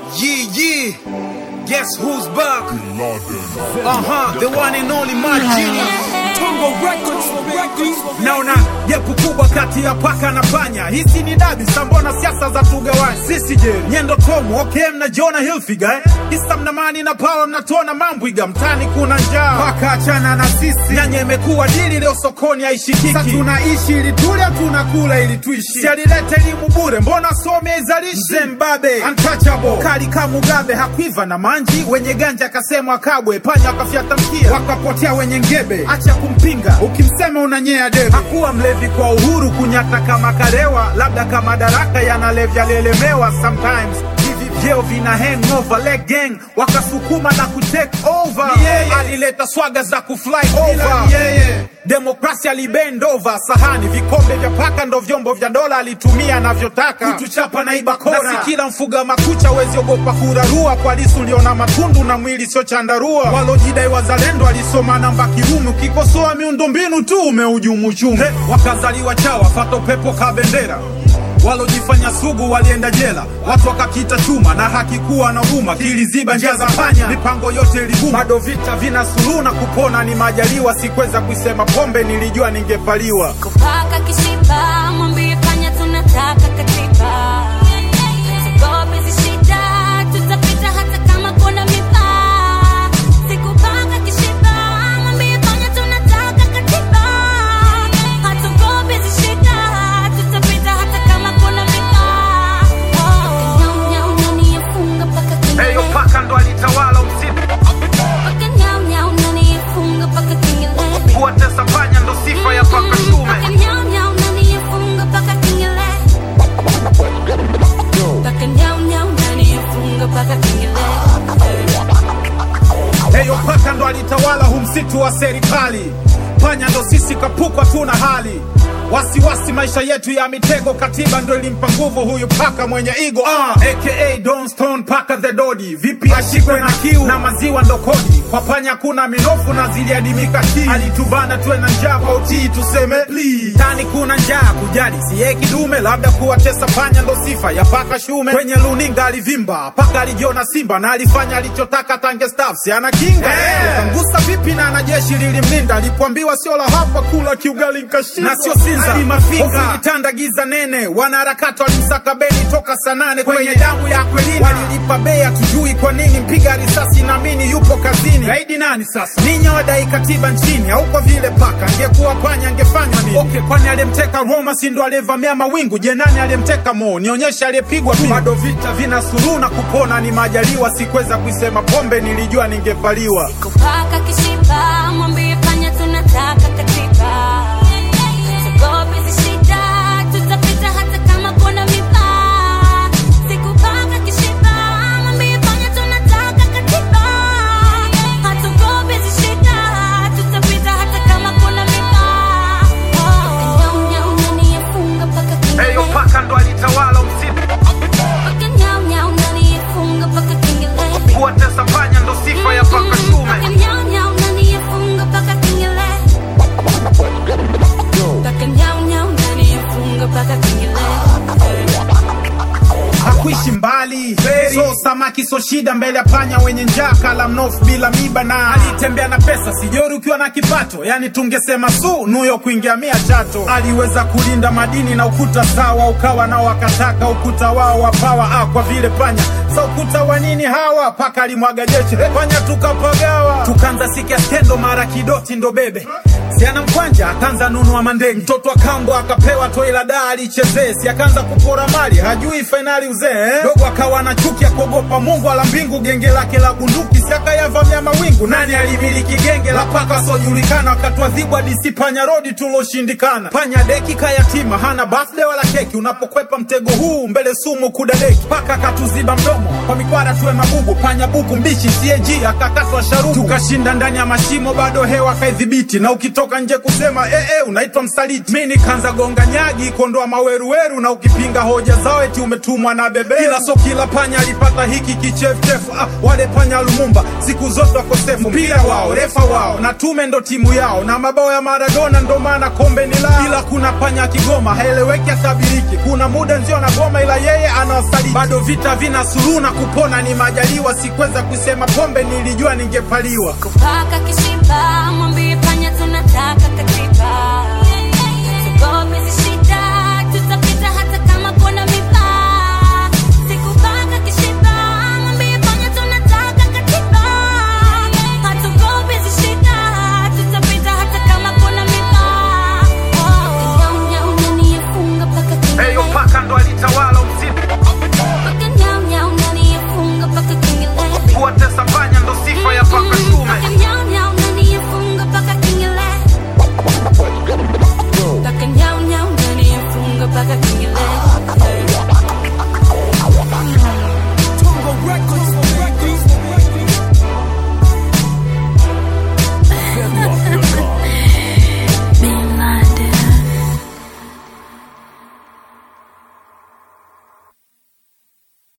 Yeah, yeah. Guess who's back? Uh huh, the one and only Mad Genius. Tongo Records, Records. Naona jepu kubwa kati ya paka na panya. Hizi ni dabi sambona siasa za tugawani. Sisi je, nyendo tomu, okay mnajiona Hilfiger eh? Hisa mnamani na pawa mnatona mambwiga mtani kuna njaa. Paka achana na sisi. Nyanya imekuwa dili leo sokoni haishikiki. Sasa tunaishi ili tule tunakula ili tuishi. Si alileta elimu bure, mbona some izalishi? Zimbabwe, untouchable. Kali kama Mugabe hakuiva na manji, wenye ganja akasemwa kabwe, panya wakafyata mkia, wakapotea wenye ngebe. Acha kumpinga, ukimsema unanyea debe. Hakuwa mlevi kwa uhuru, kunyata kama karewa, labda kama daraka yanalevya lelemewa sometimes hivi vyeo vina hangover leg gang wakasukuma na kutake over alileta swaga za kufly over demokrasia libend over sahani vikombe vya paka ndo vyombo vya dola alitumia anavyotaka kutuchapa na ibakora na si kila mfuga makucha wezi ogopa kurarua kwa lisu liona matundu na mwili sio chandarua walojidai wazalendo alisoma namba kiume ukikosoa miundombinu tu umeujumu uchumi wakazaliwa chawa fato pepo kabendera walojifanya sugu walienda jela, watu wakakita chuma na hakikuwa na huruma, kiliziba njia za panya, mipango yote iliguma. Bado vita vina suluhu na kupona ni majaliwa, sikweza kuisema pombe, nilijua ningepaliwa. kupaka kishiba mwambie panya tunataka katiba Tugope hizi shida tutapita hata kama kuna miba sikupaka kishiba mwambie panya tunataka katiba hatugope hizi shida tutapita hata kama kuna miba Nyau, nyau, nani yafunga paka kengele? Eyo paka ndo alitawala msitu, Paka nyau, nyau, nani yafunga paka kengele? kuwatesa panya ndo sifa ya paka shume. Paka nyau, nyau, nani yafunga paka kengele? Paka nyau, nyau, nani yafunga paka kengele? Eyo paka ndo alitawala hu msitu wa serikali, panya ndo sisi kapukwa tuna hali wasiwasi maisha yetu ya mitego, katiba ndo ilimpa nguvu huyu paka mwenye igo ah, aka Don Stone paka the Dodi. Vipi ashikwe na kiu na maziwa ndo kodi, kwa panya kuna minofu na ziliadimika ki alitubana tuwe na njaa kwa utii tuseme please. Tani kuna njaa kujali siye kidume, labda kuwatesa panya ndo sifa ya paka shume. Kwenye luninga alivimba paka alijiona simba na alifanya alichotaka tange staff si ana kinga hey. Kangusa vipi na na jeshi lilimlinda, alipoambiwa sio la hapa kula kiugali nkashinda na sio sinza ilitanda giza nene, wanaharakati walimsaka beni toka saa nane kwenye damu ya Akwilina, walilipa bei hatujui kwa nini, mpiga risasi naamini yupo kazini. Gaidi nani sasa? Ninyi wadai katiba nchini, au kwa vile paka angekuwa panya angefanywa nini? Okay, kwani aliyemteka Roma si ndo aliyevamia mawingu? Je, nani aliyemteka Mo? Nionyeshe aliyepigwa tu. Bado vita vina suluhu na kupona ni majaliwa, sikweza kuisema pombe, nilijua ningevaliwa. Kupaka kishiba mwambie panya tunataka katiba Tugope hizi shida tutapita hata kama kuna miba Sikupaka kishiba mwambie panya tunataka katiba Hatugope hizi shida tutapita hata kama kuna miba Nyau nyau nani yafunga paka kengele Eyo paka ndo alitawala msitu, Paka nyau nyau nani yafunga paka kengele kuwatesa panya ndo sifa ya paka shume. Paka nyau nyau nani yafunga paka kengele Paka nyau nyau nani yafunga paka kengele hakuishi mbali so samaki so shida mbele ya panya wenye njaa kala mnofu bila miba na alitembea na pesa sijori ukiwa na kipato yani tungesema su nuyo kuingia mia chato aliweza kulinda madini na ukuta sawa ukawa nao wakataka ukuta wao wapawa ah, kwa vile panya sa ukuta wa nini hawa paka alimwaga jeshi panya tukapagawa tukanza sikia skendo mara kidoti ndo bebe siana mkwanja akaanza nunua mandenge mtoto akambo akapewa toi la daa alichezee si akaanza kupora mali hajui fainali uzee eh? dogo akawa na chuki ya kuogopa mungu ala mbingu genge lake la bunduki si akayavamia mawingu nani alimiliki genge la paka wasiojulikana wakatuadhibu hadisi panya rodi tuloshindikana panya deki kayatima hana birthday wala keki unapokwepa mtego huu mbele sumu kudadeki paka akatuziba mdomo kwa mikwara tuwe mabubu panya buku mbichi CAG akakatwa sharubu tukashinda ndani ya mashimo bado hewa kaidhibiti na ukito ukitoka nje kusema eh, eh, unaitwa msaliti mi nikaanza gonga nyagi kondoa maweruweru na ukipinga hoja zao eti umetumwa na bebe ila so kila panya alipata hiki kichefuchefu ah, wale panya lumumba siku zote wakosefu mpira wao refa wao na tume ndo timu yao na mabao ya maradona ndo maana kombe ni lao ila kuna panya kigoma haeleweki atabiriki kuna muda nzio na goma ila yeye anawasaliti bado vita vina suluhu na kupona ni majaliwa sikuweza kusema pombe nilijua ningepaliwa kupaka kishipa mwambie panya tunataka katiba